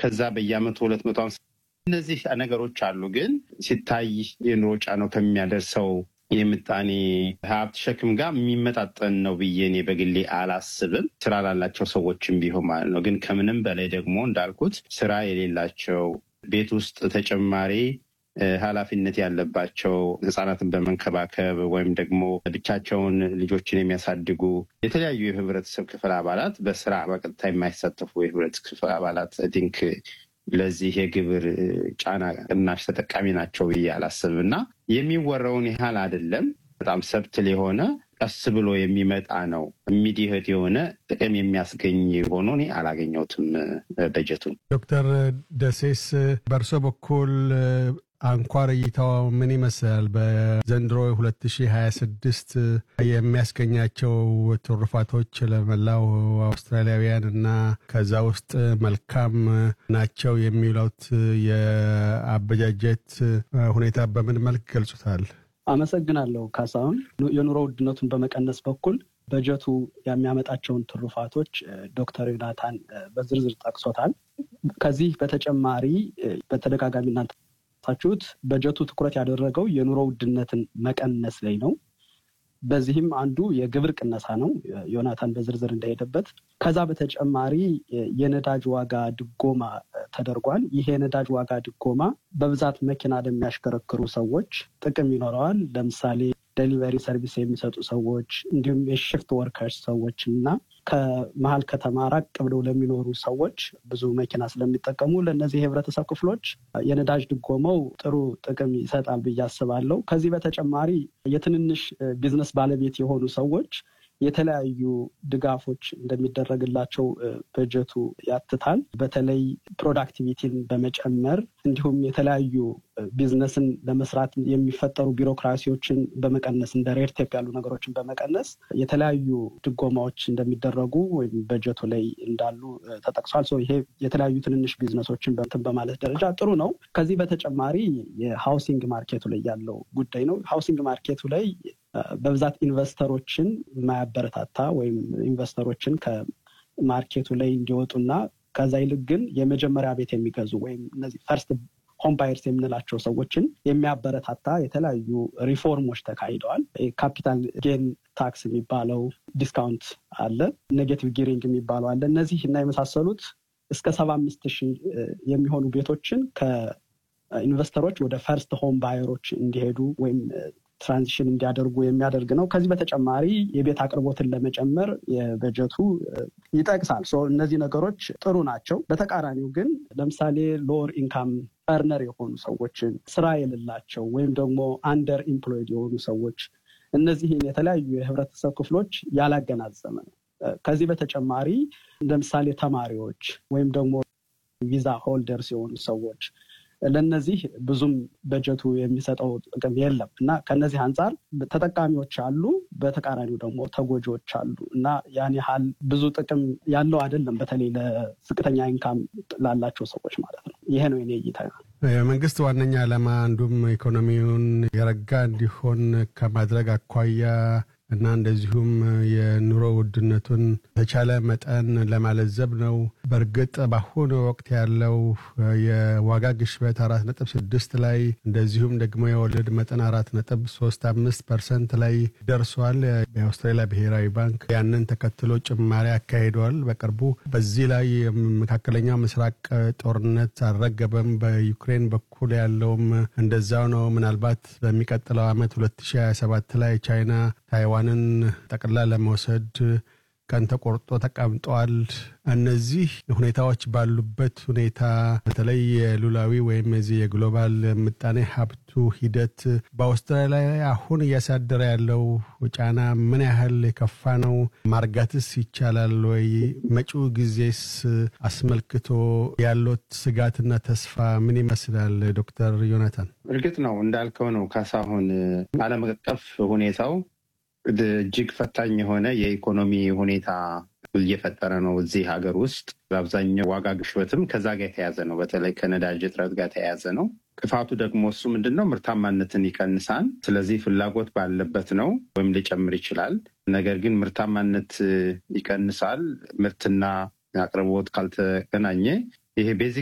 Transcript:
ከዛ በየአመቱ ሁለት መቶ ሀምሳ እነዚህ ነገሮች አሉ። ግን ሲታይ የኑሮ ጫናው ከሚያደርሰው የምጣኔ ሀብት ሸክም ጋር የሚመጣጠን ነው ብዬ እኔ በግሌ አላስብም። ስራ ላላቸው ሰዎችም ቢሆን ማለት ነው። ግን ከምንም በላይ ደግሞ እንዳልኩት ስራ የሌላቸው ቤት ውስጥ ተጨማሪ ኃላፊነት ያለባቸው ህጻናትን በመንከባከብ ወይም ደግሞ ብቻቸውን ልጆችን የሚያሳድጉ የተለያዩ የህብረተሰብ ክፍል አባላት በስራ በቀጥታ የማይሳተፉ የህብረተሰብ ክፍል አባላት ቲንክ ለዚህ የግብር ጫና ቅናሽ ተጠቃሚ ናቸው ብዬ አላስብም እና የሚወራውን ያህል አይደለም። በጣም ሰብትል የሆነ ቀስ ብሎ የሚመጣ ነው። ኢሚዲየት የሆነ ጥቅም የሚያስገኝ ሆኖ እኔ አላገኘሁትም በጀቱን። ዶክተር ደሴስ በእርሶ በኩል አንኳር እይታው ምን ይመስላል? በዘንድሮ 2026 የሚያስገኛቸው ትሩፋቶች ለመላው አውስትራሊያውያን እና ከዛ ውስጥ መልካም ናቸው የሚሉት የአበጃጀት ሁኔታ በምን መልክ ገልጹታል? አመሰግናለሁ ካሳሁን። የኑሮ ውድነቱን በመቀነስ በኩል በጀቱ የሚያመጣቸውን ትሩፋቶች ዶክተር ዮናታን በዝርዝር ጠቅሶታል። ከዚህ በተጨማሪ በተደጋጋሚ እናንተ ታችሁት በጀቱ ትኩረት ያደረገው የኑሮ ውድነትን መቀነስ ላይ ነው። በዚህም አንዱ የግብር ቅነሳ ነው፣ ዮናታን በዝርዝር እንደሄደበት። ከዛ በተጨማሪ የነዳጅ ዋጋ ድጎማ ተደርጓል። ይህ የነዳጅ ዋጋ ድጎማ በብዛት መኪና ለሚያሽከረክሩ ሰዎች ጥቅም ይኖረዋል። ለምሳሌ ደሊቨሪ ሰርቪስ የሚሰጡ ሰዎች እንዲሁም የሽፍት ወርከርስ ሰዎች እና ከመሀል ከተማ ራቅ ብለው ለሚኖሩ ሰዎች ብዙ መኪና ስለሚጠቀሙ ለእነዚህ የህብረተሰብ ክፍሎች የነዳጅ ድጎመው ጥሩ ጥቅም ይሰጣል ብዬ አስባለሁ። ከዚህ በተጨማሪ የትንንሽ ቢዝነስ ባለቤት የሆኑ ሰዎች የተለያዩ ድጋፎች እንደሚደረግላቸው በጀቱ ያትታል። በተለይ ፕሮዳክቲቪቲን በመጨመር እንዲሁም የተለያዩ ቢዝነስን ለመስራት የሚፈጠሩ ቢሮክራሲዎችን በመቀነስ እንደ ሬድቴፕ ያሉ ነገሮችን በመቀነስ የተለያዩ ድጎማዎች እንደሚደረጉ ወይም በጀቱ ላይ እንዳሉ ተጠቅሷል። ይሄ የተለያዩ ትንንሽ ቢዝነሶችን በንትን በማለት ደረጃ ጥሩ ነው። ከዚህ በተጨማሪ የሃውሲንግ ማርኬቱ ላይ ያለው ጉዳይ ነው። ሃውሲንግ ማርኬቱ ላይ በብዛት ኢንቨስተሮችን የማያበረታታ ወይም ኢንቨስተሮችን ከማርኬቱ ላይ እንዲወጡና ከዛ ይልቅ ግን የመጀመሪያ ቤት የሚገዙ ወይም እነዚህ ፈርስት ሆም ባየርስ የምንላቸው ሰዎችን የሚያበረታታ የተለያዩ ሪፎርሞች ተካሂደዋል። ካፒታል ጌን ታክስ የሚባለው ዲስካውንት አለ፣ ኔጌቲቭ ጊሪንግ የሚባለው አለ። እነዚህ እና የመሳሰሉት እስከ ሰባ አምስት ሺህ የሚሆኑ ቤቶችን ከኢንቨስተሮች ወደ ፈርስት ሆም ባየሮች እንዲሄዱ ወይም ትራንዚሽን እንዲያደርጉ የሚያደርግ ነው። ከዚህ በተጨማሪ የቤት አቅርቦትን ለመጨመር የበጀቱ ይጠቅሳል። እነዚህ ነገሮች ጥሩ ናቸው። በተቃራኒው ግን ለምሳሌ ሎወር ኢንካም እርነር የሆኑ ሰዎችን፣ ስራ የሌላቸው ወይም ደግሞ አንደር ኢምፕሎይድ የሆኑ ሰዎች እነዚህን የተለያዩ የህብረተሰብ ክፍሎች ያላገናዘመ ነው። ከዚህ በተጨማሪ ለምሳሌ ተማሪዎች ወይም ደግሞ ቪዛ ሆልደርስ የሆኑ ሰዎች ለነዚህ ብዙም በጀቱ የሚሰጠው ጥቅም የለም እና ከነዚህ አንጻር ተጠቃሚዎች አሉ፣ በተቃራኒው ደግሞ ተጎጂዎች አሉ እና ያን ያህል ብዙ ጥቅም ያለው አይደለም። በተለይ ለዝቅተኛ ኢንካም ላላቸው ሰዎች ማለት ነው። ይሄ ነው የኔ እይታ። የመንግስት ዋነኛ ዓላማ አንዱም ኢኮኖሚውን የረጋ እንዲሆን ከማድረግ አኳያ እና እንደዚሁም የኑሮ ውድነቱን በተቻለ መጠን ለማለዘብ ነው። በእርግጥ በአሁኑ ወቅት ያለው የዋጋ ግሽበት አራት ነጥብ ስድስት ላይ እንደዚሁም ደግሞ የወለድ መጠን አራት ነጥብ ሶስት አምስት ፐርሰንት ላይ ደርሷል። የአውስትራሊያ ብሔራዊ ባንክ ያንን ተከትሎ ጭማሪ አካሂደዋል በቅርቡ። በዚህ ላይ መካከለኛው ምስራቅ ጦርነት አልረገበም። በዩክሬን በኩል ያለውም እንደዛው ነው። ምናልባት በሚቀጥለው ዓመት 2027 ላይ ቻይና ታይዋንን ጠቅላ ለመውሰድ ቀን ተቆርጦ ተቀምጠዋል። እነዚህ ሁኔታዎች ባሉበት ሁኔታ በተለይ የሉላዊ ወይም የዚህ የግሎባል ምጣኔ ሀብቱ ሂደት በአውስትራሊያ አሁን እያሳደረ ያለው ጫና ምን ያህል የከፋ ነው? ማርጋትስ ይቻላል ወይ? መጪው ጊዜስ አስመልክቶ ያሉት ስጋትና ተስፋ ምን ይመስላል? ዶክተር ዮናታን። እርግጥ ነው እንዳልከው ነው ካሳሁን፣ ዓለም አቀፍ ሁኔታው እጅግ ፈታኝ የሆነ የኢኮኖሚ ሁኔታ እየፈጠረ ነው እዚህ ሀገር ውስጥ። በአብዛኛው ዋጋ ግሽበትም ከዛ ጋር የተያዘ ነው። በተለይ ከነዳጅ እጥረት ጋር የተያዘ ነው። ክፋቱ ደግሞ እሱ ምንድን ነው? ምርታማነትን ይቀንሳል። ስለዚህ ፍላጎት ባለበት ነው ወይም ሊጨምር ይችላል። ነገር ግን ምርታማነት ይቀንሳል። ምርትና አቅርቦት ካልተገናኘ ይሄ ቤዚክ